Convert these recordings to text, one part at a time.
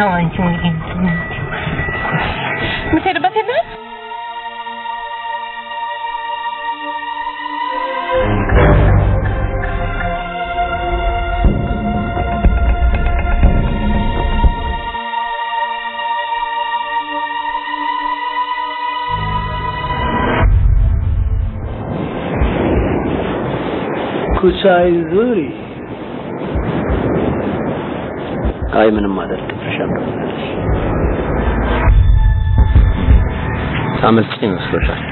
ነው አንቺ የምትሄድበት የለህም? ኩሳይ ዙሪ አይ ምንም ማለት ትፈሻለሁ አመልጭ ይመስሎሻል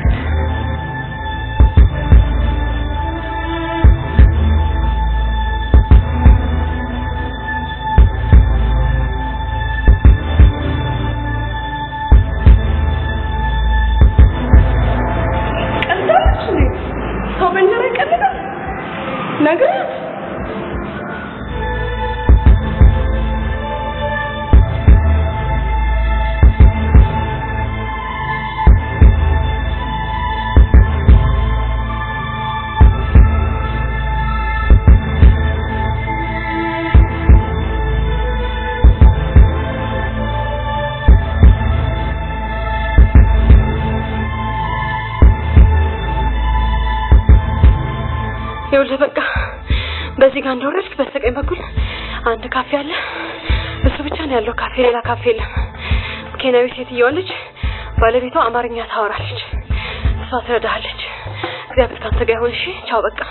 ቀልዳለች እንዴ? ሰው በእንጀራ ይቀልዳል? ነግሬያት ይኸውልህ በቃ በዚህ ጋር እንደወረድክ በስተቀኝ በኩል አንድ ካፌ አለ። እሱ ብቻ ነው ያለው ካፌ፣ ሌላ ካፌ የለም። ኬንያዊ ሴትየዋ ልጅ ባለቤቷ አማርኛ ታወራለች። እሷ ትረዳሃለች። እግዚአብሔር ካንተ ጋር ይሁን። እሺ፣ ቻው በቃ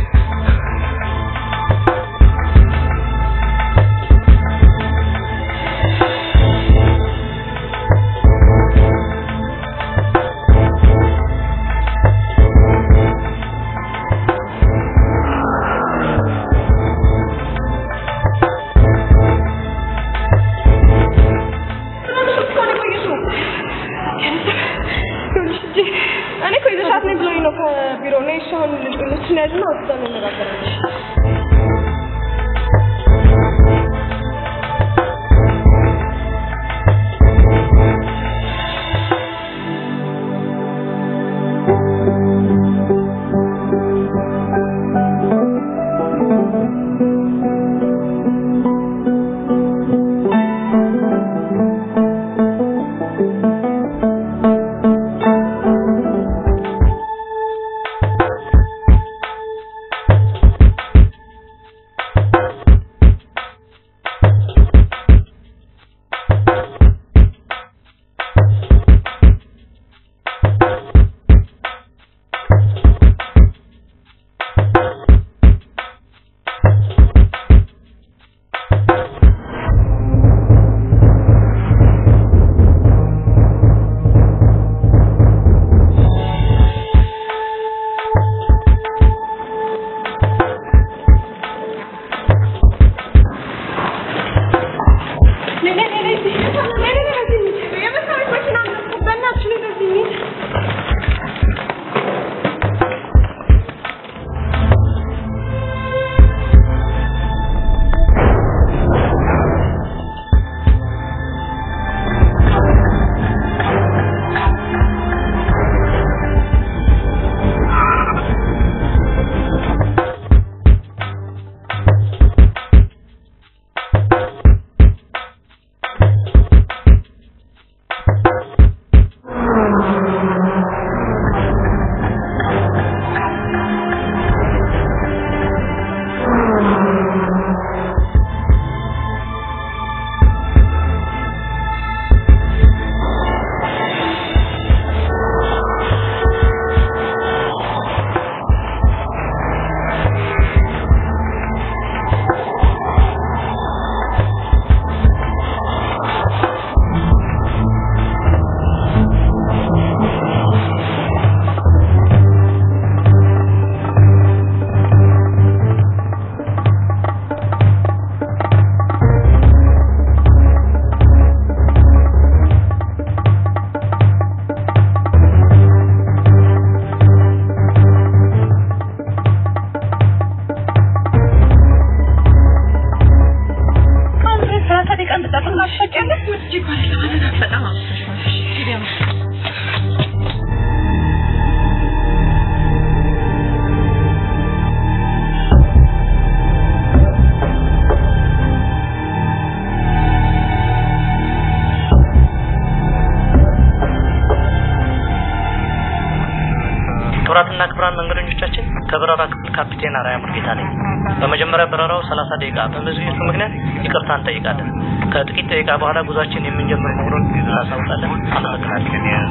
እኔ እኮ ይዘሻት ነኝ ብሎኝ ነው ከቢሮ ነው። እሺ አሁን ልጅ ያዝና ወጥታ እንነጋገራለን። ♪ ክቡራትና ክቡራን መንገደኞቻችን ከበረራ ክፍል ካፒቴን አራያ ሙልጌታ ነኝ። በመጀመሪያ በረራው 30 ደቂቃ በመዘግየቱ ምክንያት ይቅርታ እንጠይቃለን። ከጥቂት ደቂቃ በኋላ ጉዟችን የምንጀምር መሆኑን እናሳውቃለን። አመሰግናለሁ።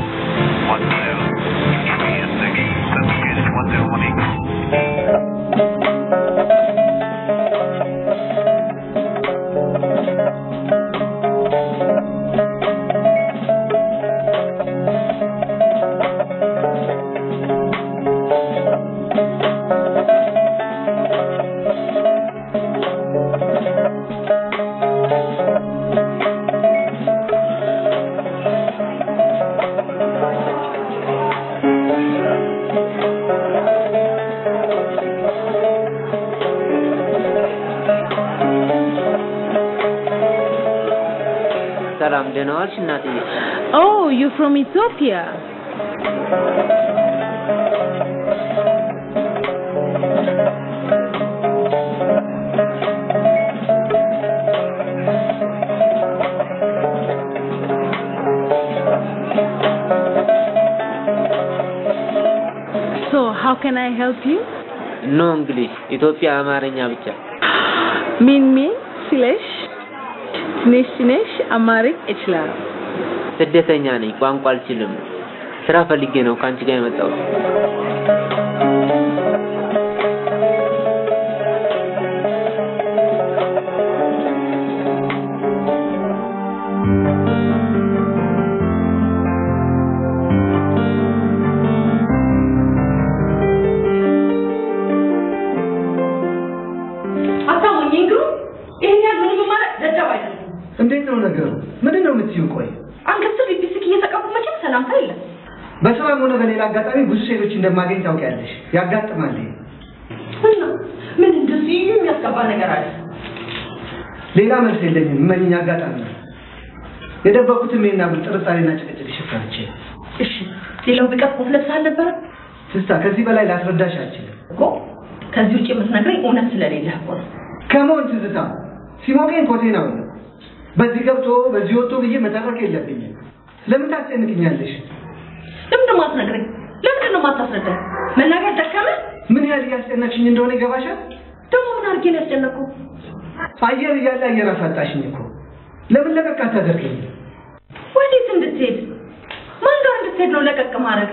ሰላም ደህና ዋልሽ እናትዬ? Oh, you're from Ethiopia. So, how can I help you? ኖ እንግሊሽ ኢትዮጵያ አማርኛ ብቻ። ሚን ሚን ሲለሽ ትንሽ ትንሽ አማርኛ እችላለሁ። ስደተኛ ነኝ፣ ቋንቋ አልችልም። ስራ ፈልጌ ነው ከአንቺ ጋር የመጣሁት። አታሞኝ እንግሩ ይሄን ያህል ምንም ማለት ደደብ አይደለም። እንዴት ነው ነገሩ? ምንድን ነው የምትይው? ቆይ አንገት ስር ሊፕስቲክ እየተቀቡ መቼም ሰላምታ የለም። በስራም ሆነ በሌላ አጋጣሚ ብዙ ሴቶች እንደማገኝ ታውቂያለሽ። ያጋጥማል። ይሄ እና ምን እንደዚህ የሚያስገባ ነገር አለ? ሌላ መልስ የለኝም። እመኝኝ፣ አጋጣሚ ነው። የደበኩትም ይሄን አጉል ጥርጣሬና ጭቅጭቅ ሽፍራንቼ። እሺ ሌላው ቢቀር ኮት ለብሰህ አልነበረ ትስታ፣ ከዚህ በላይ ላስረዳሽ አልችልም። እኮ ከዚህ ውጭ የምትነግረኝ እውነት ስለሌለህ እኮ ነው። ከመሆን ትዝታ ሲሞቀኝ ኮቴን አውለሁ። በዚህ ገብቶ በዚህ ወጥቶ ብዬ መተረክ የለብኝም። ለምን ታስጨንቅኛለሽ? ለምንድን ነው የማትነግረኝ? ለምንድን ነው የማታስረዳኝ? መናገር ደከመህ? ምን ያህል እያስጨነቅሽኝ እንደሆነ ይገባሻል? ደግሞ ምን አድርጌ ነው ያስጨነቅኩህ? አየር እያለ አየር አሳጣሽኝ እኮ። ለምን ለቀቅ አታደርገኝ? ወዴት እንድትሄድ? ማን ጋር እንድትሄድ ነው ለቀቅ ማድረግ?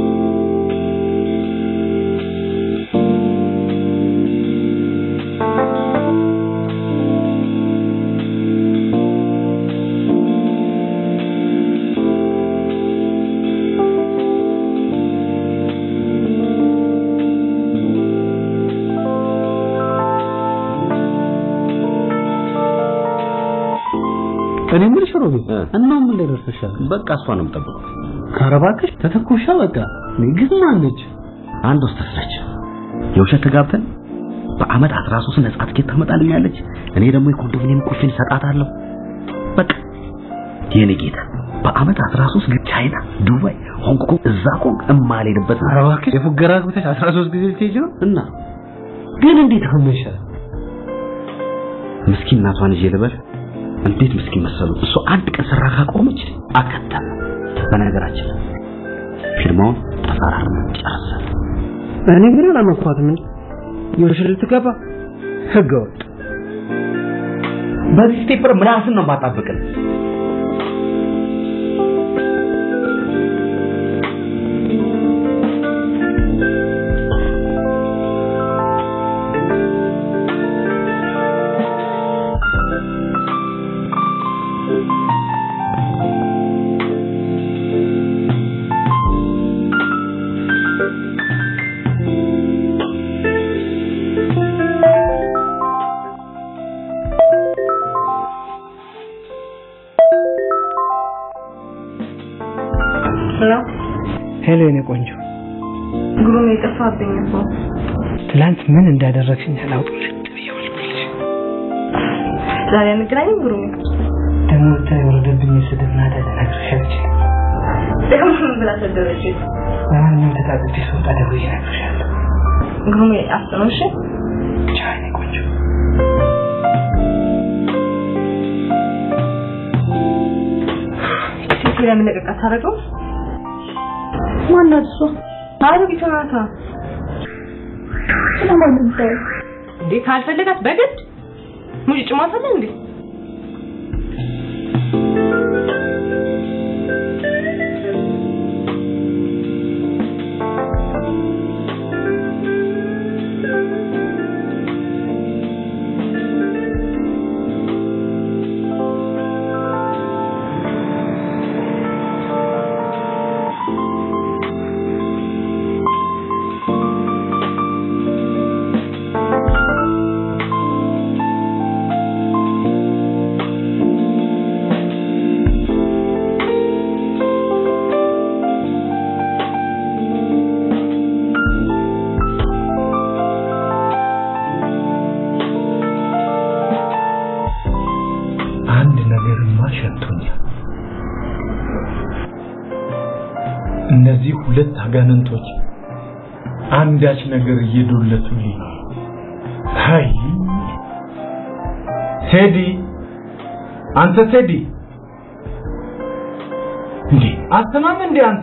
እኔ የምልሽ ሮቢ እ። እና ምን ላይ ደርሰሻል? በቃ እሷን ነው የምጠብቀው። ኧረ እባክሽ ተተኮሻ በቃ ግን ማነች? አንድ ወስተት ነች። የውሸት ተጋብተን በአመት 13 ነጻ ትኬት ታመጣልኛለች። እኔ ደግሞ የኮንዶሚኒየም ቁልፌን እሰጣታለሁ። በቃ የኔ ጌታ በአመት 13 ግን ቻይና፣ ዱባይ፣ ሆንግ ኮንግ እዛ ኮንግ እማልሄድበት ኧረ እባክሽ የፉገራ ግብተሽ 13 ጊዜ ልትሄጂ ነው? እና ግን እንዴት ሆነሻል? ምስኪን እናቷን ይዤ ልበል። እንዴት ምስኪን መሰሉ። እሱ አንድ ቀን ስራ ካቆመች አከተም። በነገራችን ላይ ፊርማውን ተፈራርመን ጨርሰን እኔ ግን አላመንኳትም እንጂ የውሸት ልትገባ ህገወጥ በዚህ ስቴፕር ምላስን ነው ማጣበቅን። ሄሎ የኔ ቆንጆ፣ ግሩም የጠፋብኝ እኮ ትላንት ምን እንዳደረግሽኝ አላውቅም። ዛሬ አንገናኝም ግሩም ደግሞ ብቻ የወረደብኝ ስድብ ናዳ ልነግርሽ አልችልም። ደግሞ ምን ብላ ሰደበች ለማንኛውም ተጣጥቤ ስወጣ ደውዬ እነግርሻለሁ። ግሩም አስነው እሺ ቻው የኔ ቆንጆ። ሴት ለምን ለቀቅ አታደርገው ማናት እሷ አሮጊቷ ናታ። እንዴ ካልፈለጋት በግድ ሙጭጭ ማፈለ እንዴ አንድ ነገርማ ሸቶኛል። እነዚህ ሁለት አጋንንቶች አንዳች ነገር እየዶለቱልኝ ነው። አይ ቴዲ፣ አንተ ቴዲ፣ እንዴ አትሰማም እንዴ አንተ?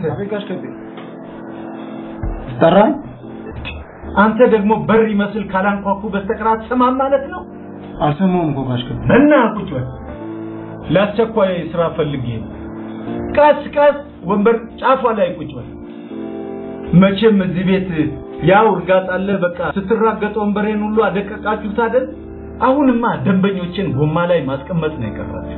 ጠራኝ። አንተ ደግሞ በር ይመስል ካላንኳኩ በስተቀር አትሰማም ማለት ነው? አልሰማሁም እኮ ጋሽ ከቤ። እና ቁጭ በል። ለአስቸኳይ ስራ ፈልጌ ነው። ቀስ ቀስ ወንበር ጫፏ ላይ ቁጭ በል። መቼም እዚህ ቤት ያው እርጋጥ አለ። በቃ ስትራገጥ ወንበሬን ሁሉ አደቀቃችሁት አይደል? አሁንማ ደንበኞችን ጎማ ላይ ማስቀመጥ ነው የቀራችሁ።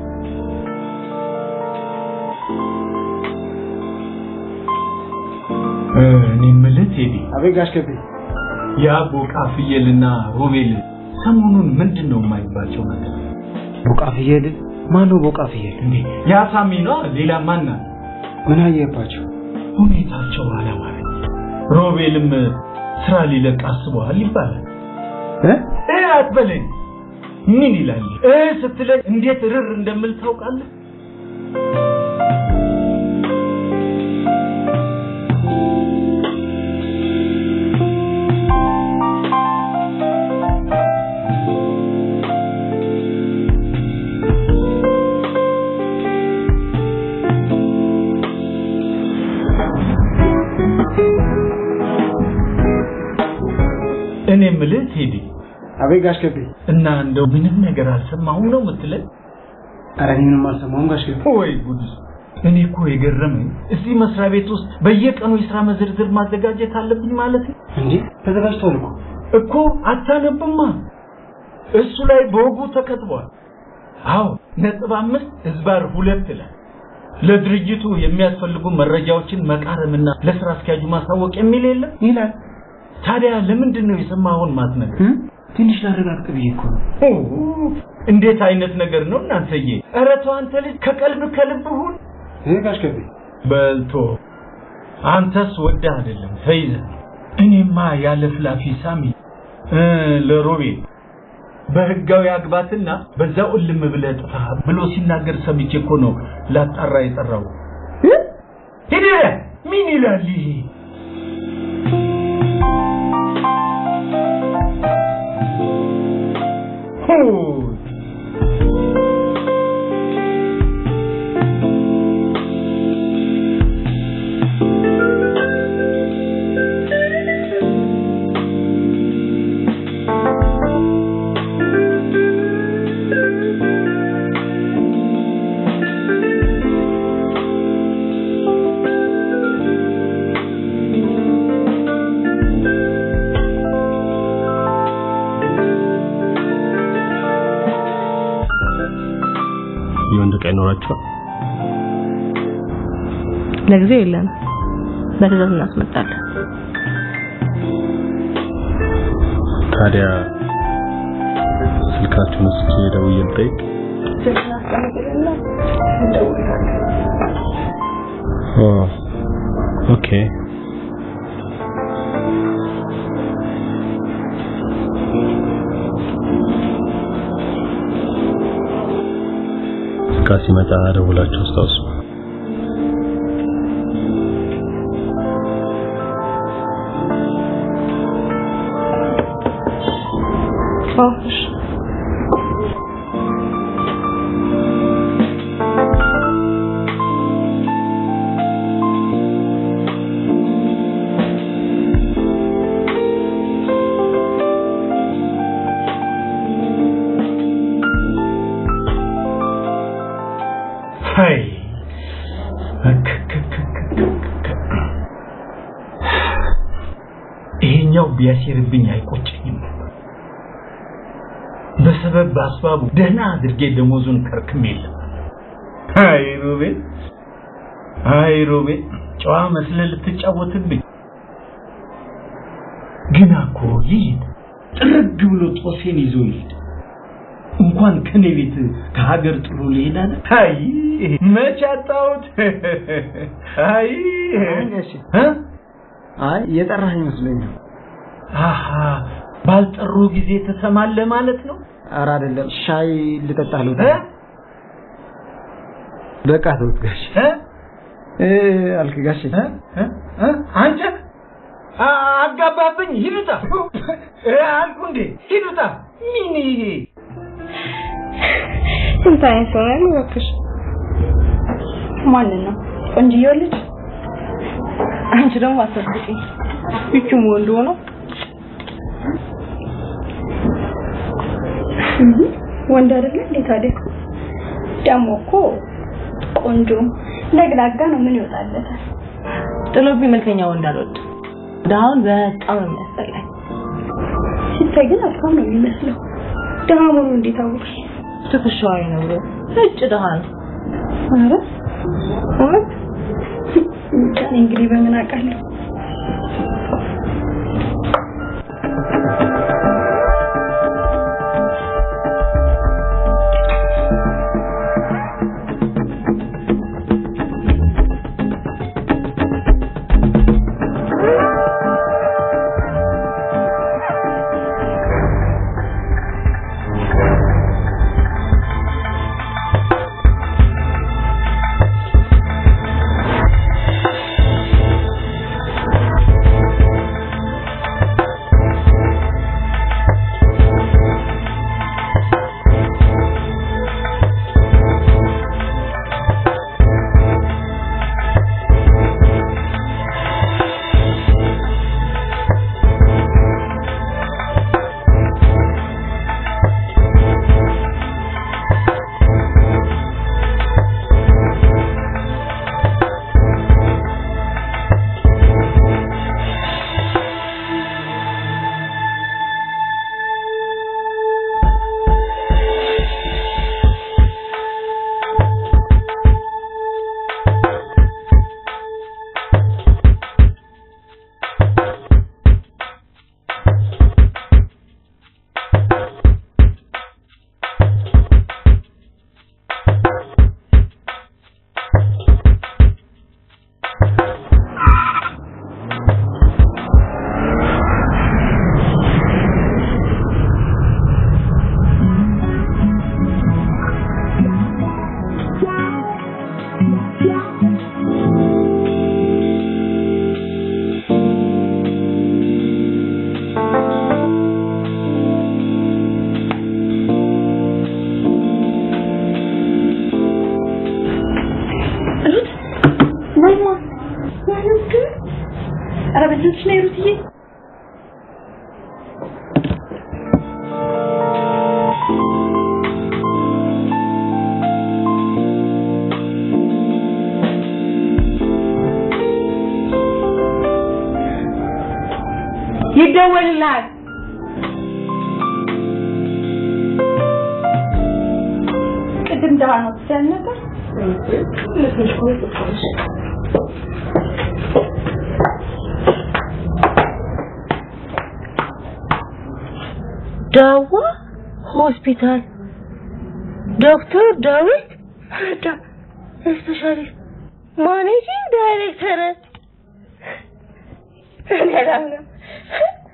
እ፣ እኔ የምልህ ቴዲ፣ አቤት ጋሽ ከቤ። ያ ቦቃ ፍየልና ሮቤል ሰሞኑን ምንድን ነው የማይባቸው ነገር? ቦቃ ፍየል? ማን ነው ቦቃ ፍየል? እንዴ ያ ሳሚ ነው። ሌላ ማን አለ? ምን አየባቸው? ሁኔታቸው አላማረኝ። ሮቤልም ስራ ሊለቅ አስበዋል ይባላል። እ? እ አትበለኝ። ምን ይላል? እ ስትለኝ እንዴት ርር እንደምል ታውቃለህ? እኔ የምልህ ቴዲ አቤት ጋሽ ከቤ። እና እንደው ምንም ነገር አልሰማሁም ነው የምትለኝ? ኧረ እኔ ምንም አልሰማሁም ጋሽ ከቤ። ወይ ጉድ! እኔ እኮ የገረመኝ እዚህ መስሪያ ቤት ውስጥ በየቀኑ የስራ መዝርዝር ማዘጋጀት አለብኝ ማለት ነው እንዴ ተዘጋጅቷል እኮ። እኮ አታነብማ። እሱ ላይ በወጉ ተከትቧል። አዎ ነጥብ አምስት ህዝባር ሁለት ላይ ለድርጅቱ የሚያስፈልጉ መረጃዎችን መቃረምና ለስራ አስኪያጁ ማሳወቅ የሚል የለም ይላል። ታዲያ ለምንድን ነው የሰማኸውን ማትነግር? እ? ትንሽ ላረጋግጥ ብዬ እኮ ነው። ኦ፣ እንዴት አይነት ነገር ነው እናንተዬ! ኧረ ተው አንተ ልጅ ከቀልብ ከልብ ሁን። እ ጋሽ ከቤ። በልቶ አንተስ ወደህ አይደለም ተይዘህ። እኔማ ያለ ፍላፊ ሳሚ እ ለሮቤል በህጋዊ አግባትና በዛው እልም ብለህ ጥፋ ብሎ ሲናገር ሰምቼ እኮ ነው ላጣራ የጠራው። ሂድ ምን ይላል ይሄ? ሆ የወንድ ዕቃ ይኖራቸዋል? ለጊዜው የለም። በትዕዛዝ እናስመጣለን። ታዲያ ስልካችሁን እስኪ ደውዬ ልጠይቅ። ኦ ኦኬ። ዕቃ ሲመጣ ደውላችሁ አስታውሱ። ይሄኛው ቢያሴርብኝ አይቆጨኝም ነበር። በሰበብ በአስባቡ ደህና አድርጌ ደሞዙን ከርክም የለም። አይ ሮቤል፣ አይ ሮቤል፣ ጨዋ መስለህ ልትጫወትብኝ ግና እኮ ይሂድ፣ ጥርግ ብሎ ጦሴን ይዞ ይሂድ። እንኳን ከኔ ቤት ከሀገር ጥሎ ሊሄድ አለ። አይ መች አጣሁት። አይ እ? አይ የጠራኸኝ መስሎኝ ነው። አሃ ባልጠሩ ጊዜ ትሰማለህ ማለት ነው። ኧረ አይደለም፣ ሻይ ልጠጣ ልውጣ። እ? በቃ ተውት ጋሼ እ? እ አልክ ጋሼ። እ? እ? እ? አንተ አ- አጋባብኝ። ሂዱታ እ አልኩ እንዴ ሂዱታ። ምን ይሄ ስንት አይነት ሰው ነው ያለው እባክሽ? ማንን ነው? ቆንጅዬው ልጅ? አንቺ ደግሞ አትጠብቂኝ። ይቹም ወንድ ሆኖ ወንድ አይደለ እንዴ ታዲያ? ደግሞ እኮ ቆንጆ ለግላጋ ነው። ምን ይወጣለታል? ጥሎብኝ መልከኛ ወንድ አልወድም። ድሃውን በጣም ነው የሚያስጠላኝ። ሲታይ ግን ሀብታም ነው የሚመስለው። ደሃ መሆኑን እንዴት አወቅሽ? ትከሻዋይ ነው ብሎ እጭ ድሃ ነው። ኧረ እውነት? እኔ እንግዲህ በምን አውቃለሁ? ኧረ በእናትሽ ነይ ሩትዬ። ይደወልልሃል። ቅድም ደሃ ነው ትል ነበር። ዳዋ ሆስፒታል ዶክተር ዳዊት ስፔሻሊስት ማኔጂንግ ዳይሬክተር እኔ አላምንም።